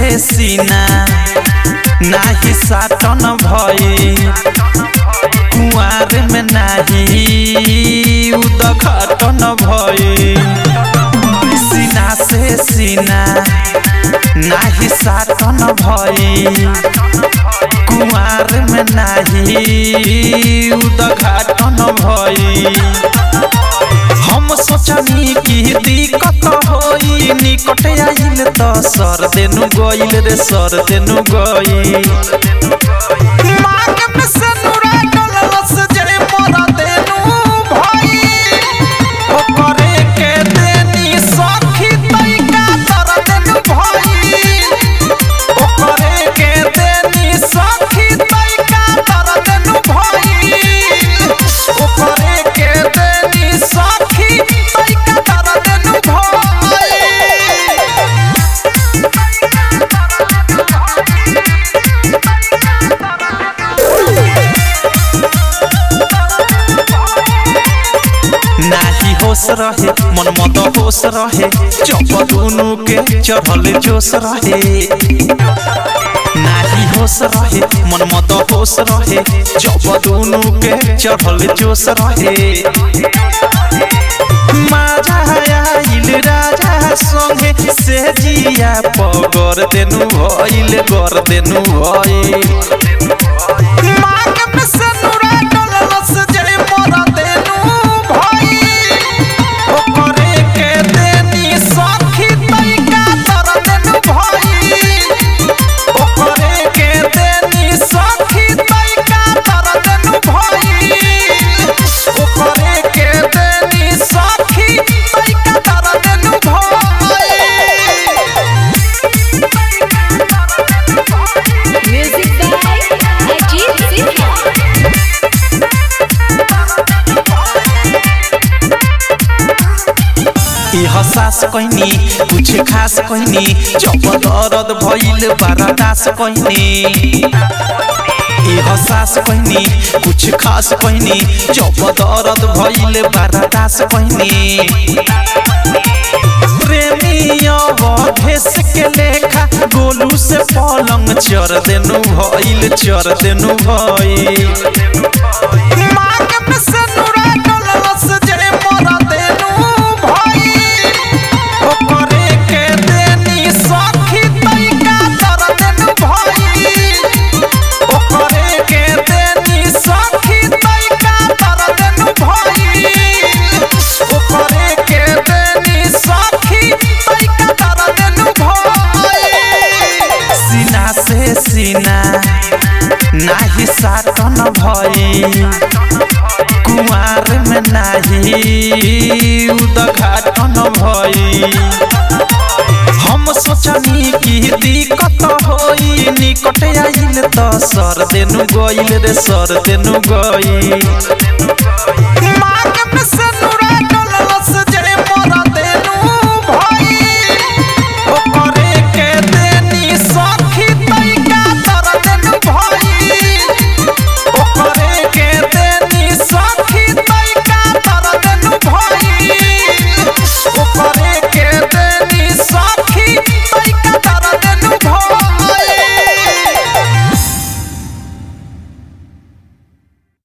सीना नाही साटन भई कुआर में नाही उदघाटन भई सीना से सीना नाही साटन भई कुआर में नाही उदघाटन भई हम सोचनी कि दिक्कत होई निकट आइल त सर देनु गइल रे सर देनु गइल मांग में सनुरा डलस जे मोरा देनु भई ओकरे के देनी सखी तैका तर देनु भई ओकरे के देनी सखी तैका तर देनु भई ओकरे के देनी सखी तैका तर देनु भई नाही होश रहे मन मत होश रहे चप दुनु के चढ़ल जोश रहे नाही होश रहे मन मत होश रहे चप दुनु के चढ़ल जोश रहे माजा आइल राजा संगे से जिया पगर देनु भइल कर देनु भइल मांग में सनुरा डलस जे मोरा देनु भइल ओकरे के देनी सखी तैका तर देनु भइल ओकरे के देनी सखी तैका तर देनु भइल ओकरे के देनी सखी तैका तर देनु भइल Music by Ajit Sinha. ई हसास कहनी कुछ खास कहनी जब दर्द भइल बर्दास कहनी ई हसास कहनी कुछ खास कहनी जब दर्द भइल बर्दास कहनी प्रेमी अवधेश के लेखा गोलू से पलंग चर देनु भइल चर देनु भइल मांग में सनुरा डलस जे मोरा देनु भइल ओकरे के देनी सखी तैका तर देनु भइल ओकरे के देनी सखी तैका तर देनु भइल ओकरे के देनी सखी तैका तर देनु भइल सीना से सीना नाही साटन भई कुआर में नाही उदघाटन भई हम सोचनी कि दिक्कत होई निकट आइल त सर देनु गइल रे सर देनु गइल